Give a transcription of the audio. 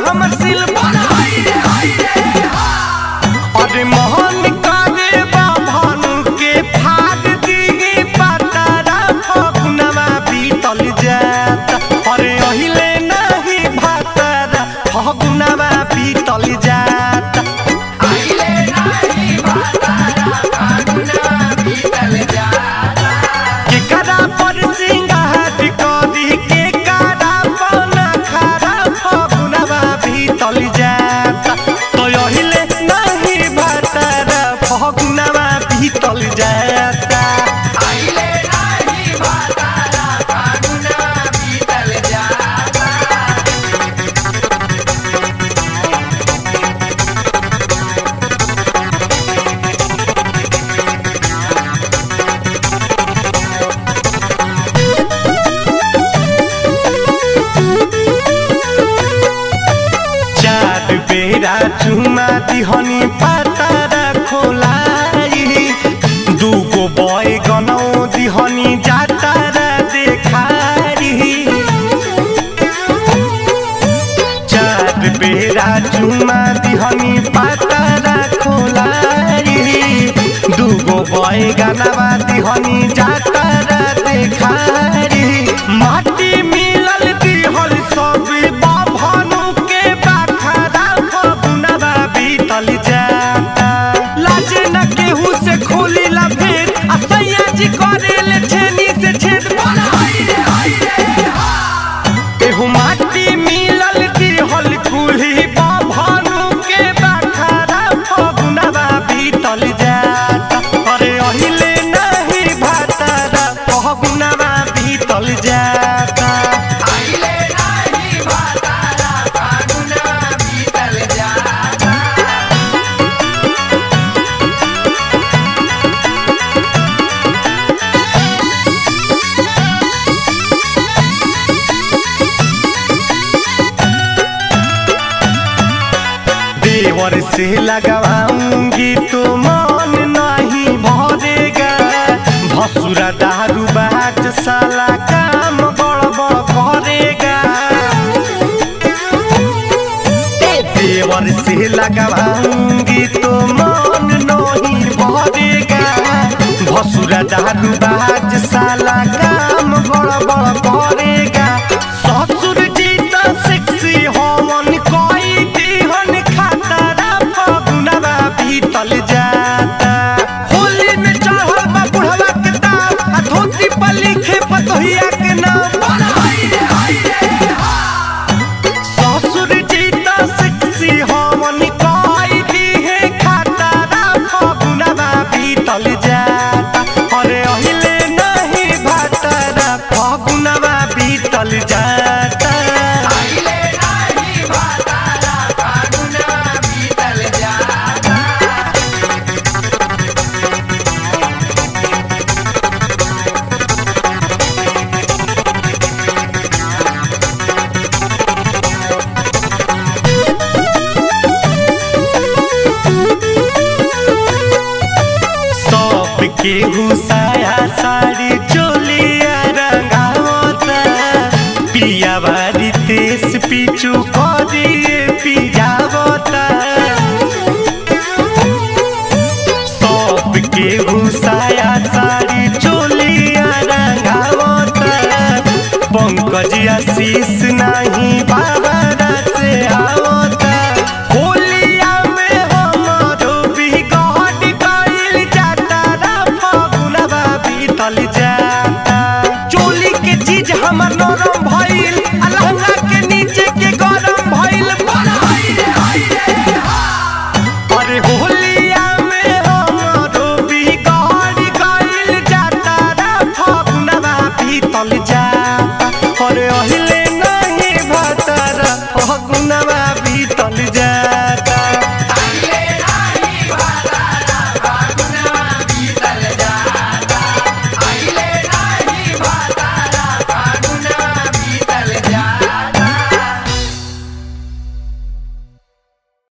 हमर सिल अरे मोहन करे बाभन के फाड़ दी पतारा फगुनवा बीतल जात अरे अहिले नहीं भातारा फगुनवा बीतल जात केकरा पर सिंगार करी केकरा बन खरा फगुनवा भीतल जाता तो अहिले नहीं भातारा फगुनवा भीतल जाता चार बेरा चुमा दिहनी पातारा खोलाई दुगो बय गनौ दिहनी जातारा देखारी चार बेरा चुमा दिहनी पातारा खोलाई दुगो बय गानावा दिहनी जातारा देखारी माटी मिलल दिहल सब बाभनु के बाखरा फगुनवा बीतल जाता लाजे न केहू से खोली ला भेद आ सैया जी करेले छेनी से छेद एहू माटी मिलल दिहल कुल्ही बाभनु के बाखरा फगुनवा बीतल जाता अरे अहिले नहीं भातारा फगुनवा बीतल जाता देवर से लगवाऊंगी तो मन नहीं भरेगा भसुरा दारू बाट साला काम गड़बड़ करेगा देवर से लगवाऊंगी तो मन नहीं भरेगा भसुरा दारू बाट साला काम गड़बड़ करेगा ससुर जी तो सेक्सी होवन कोई दिहन खातारा फगुनवा भीतल जाता होली में चढ़ल बा बुढ़वा के दाम आ धोती पर लिखे पतोहिया के नाम ससुर जी तो सेक्सी होवन कोई दिहे खातारा फगुनवा भीतल जाता अरे अहिले नहीं भातारा फगुनवा बीतल जाता सब केहू साया साड़ी चोलिया रंगावता पिया बारी तेस पीछू करी